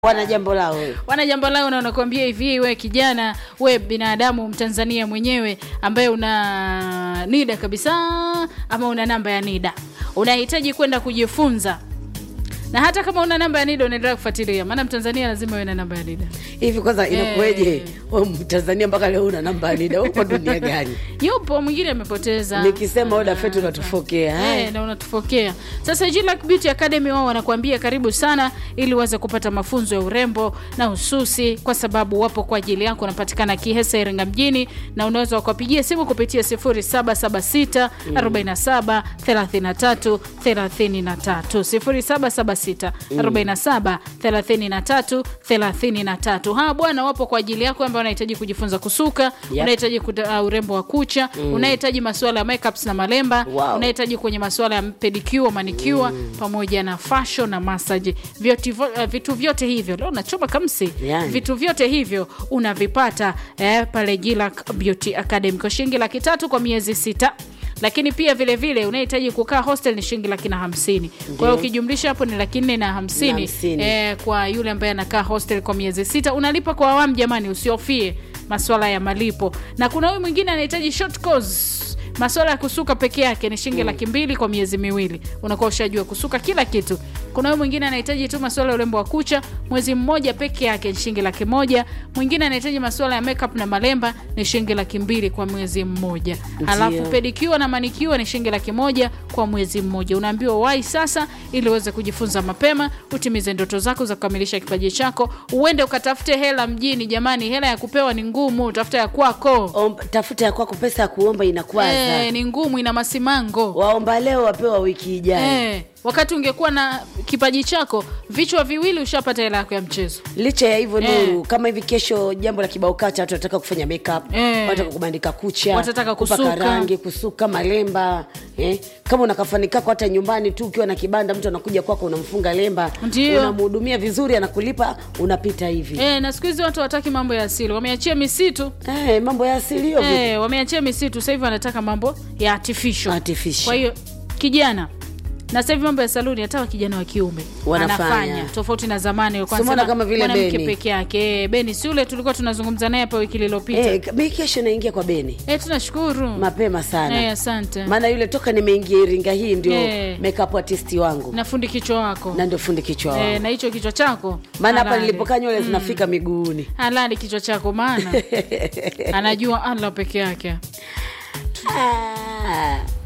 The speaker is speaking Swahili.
wana jambo lao wewe. wana jambo lao na wanakuambia hivi we kijana we binadamu mtanzania mwenyewe ambaye una nida kabisa ama una namba ya nida unahitaji kwenda kujifunza na hata kama una namba ya nida unaendelea kufuatilia maana mtanzania lazima uwe na namba ya nida hivi kwanza inakuweje Eh. wewe mtanzania mpaka leo una namba ya nida uko dunia gani yupo mwingine amepoteza nikisema oda fetu unatufokea Eh, Haya. na unatufokea sasa Jillac Beauty Academy wao wanakuambia karibu sana ili uweze kupata mafunzo ya urembo na ususi kwa sababu wapo kwa ajili yako wanapatikana Kihesa Iringa mjini na unaweza ukapigia simu kupitia 0776 47 33 33 0776 47 33 33 hawa bwana wapo kwa ajili yako ambao unahitaji kujifunza kusuka Yep. unahitaji kuta- uh, urembo wa kucha unahitaji masuala ya makeups na malemba Wow. unahitaji kwenye masuala ya pedicure manicure pamoja na fashion na massage vyote, uh, vitu vyote hivyo leo nachoma kamsi Yani. vitu vyote hivyo unavipata eh, pale Jillac Beauty Academy kwa shilingi laki tatu kwa miezi sita lakini pia vile vile unahitaji kukaa hostel ni shilingi laki na hamsini kwa hiyo ukijumlisha hapo ni laki nne na hamsini Na hamsini. eh, kwa yule ambaye anakaa hostel kwa miezi sita unalipa kwa awamu jamani usiofie maswala ya malipo na kuna huyu mwingine anahitaji short course maswala ya kusuka peke yake ni shilingi laki mbili kwa miezi miwili unakuwa ushajua kusuka kila kitu kuna huyu mwingine anahitaji tu maswala ya urembo wa kucha mwezi mmoja peke yake ni shilingi laki moja mwingine anahitaji maswala ya makeup na malemba ni shilingi laki mbili kwa mwezi mmoja alafu pedikiwa na manikiwa ni shilingi laki moja kwa mwezi mmoja unaambiwa wai sasa ili uweze kujifunza mapema utimize ndoto zako za kukamilisha kipaji chako uende ukatafute hela mjini jamani hela ya kupewa ni ngumu tafuta ya kwako Omba- tafuta ya kwako pesa ya kuomba inakwaza Eh, ni ngumu ina masimango waomba leo wapewa wiki ijayo Eh, wakati ungekuwa na kipaji chako vichwa viwili ushapata hela yako ya mchezo licha ya hivyo Eh. nuru kama hivi kesho jambo la kibao kata watu wanataka kufanya makeup Eh. wanataka kubandika kucha Watataka kupaka kusuka. rangi kusuka malemba eh. kama una kafani kako hata nyumbani tu ukiwa na kibanda mtu anakuja kwako unamfunga lemba Ndio. unamhudumia vizuri anakulipa unapita hivi eh, na siku hizi watu wataki mambo ya asili wameachia misitu eh, mambo ya asilio eh, wameachia misitu sasa hivi wanataka mambo ya artificial. Artificial. kwa hiyo kijana na sasa hivi mambo ya saluni hata wa kijana wa kiume Wanafanya. anafanya tofauti na zamani walikuwa Si umeona wanasema kama vile mwanamke Beni. peke yake Eh, beni si ule tulikuwa tunazungumza naye hapa wiki iliyopita eh, eh, mi kesho naingia kwa beni tunashukuru mapema sana eh, asante maana yule toka nimeingia iringa hii ndio Eh. makeup artist wangu na fundi kichwa wako na ndio fundi kichwa wangu eh, na hicho kichwa chako maana hapa halali. nilipokaa nywele zinafika miguuni halali kichwa chako maana anajua allah peke yake Ah.